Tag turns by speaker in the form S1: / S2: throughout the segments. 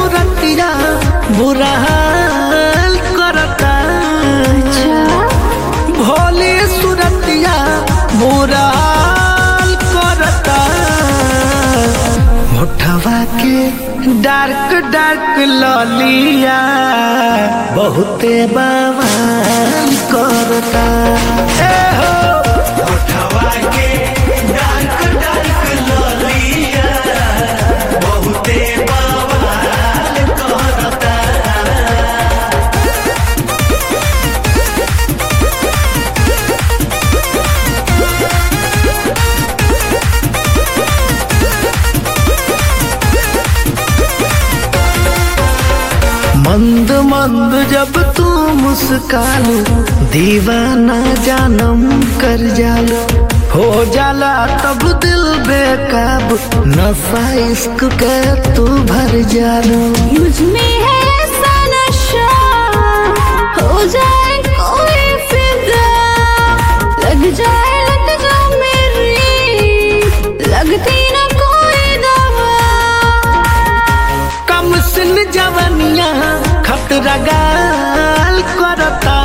S1: सुरतिया बुरा हाल करता भोले सुरतिया बुरा हाल करता होठवा के डार्क डार्क ललिया बहुते बवाल करता ए हो
S2: होठवा के डार्क डार्क ललिया बहुते बवाल करता
S1: मंद मंद जब तू मुस्कालो दीवाना जानम कर जालो हो जाला तब दिल बेकाब नशा इश्क के तू भर जालो
S3: मुझ में है ऐसा नशा हो जाए कोई फिदा लग जाए लग जा मेरी लगती न कोई दवा
S1: कम सिन जवनिया खतरा गाल करता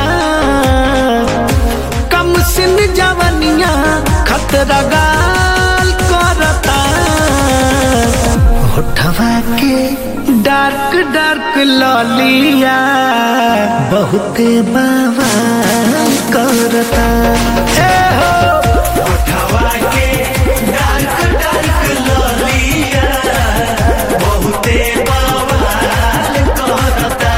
S1: कम सिन जवनिया खतरा गाल करता होठवा के डार्क डार्क ललिया बहुते बवाल करता ए हो
S2: होठवा के डार्क डार्क ललिया बहुते बवाल करता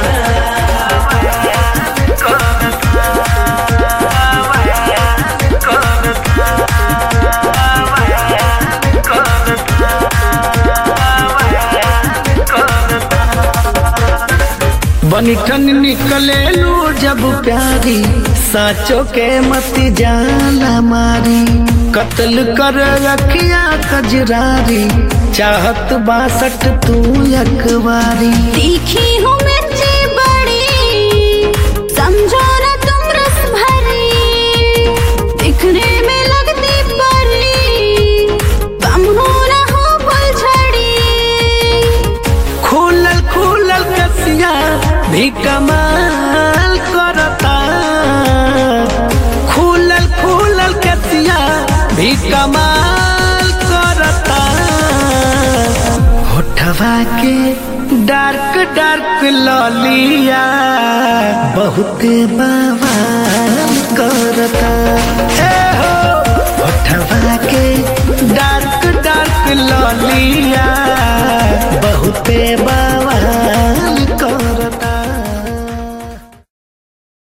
S1: बनिठन निकले लू जब प्यारी साचो के मत जाला मारी कत्ल कर रखिया कजरारी चाहत बासठ तू यकवारी
S3: तीखी हूँ मिर्ची बड़ी समझो ना तुम रस भरी दिखने में लगती परी कम हो ना हो फुलझड़ी
S1: खुलल खुलल कसिया भी कमाल करता खुलल खुलल कसिया भी कमाल करता होठवा के डार्क डार्क ललिया बहुते बवाल करता ए हो होठवा के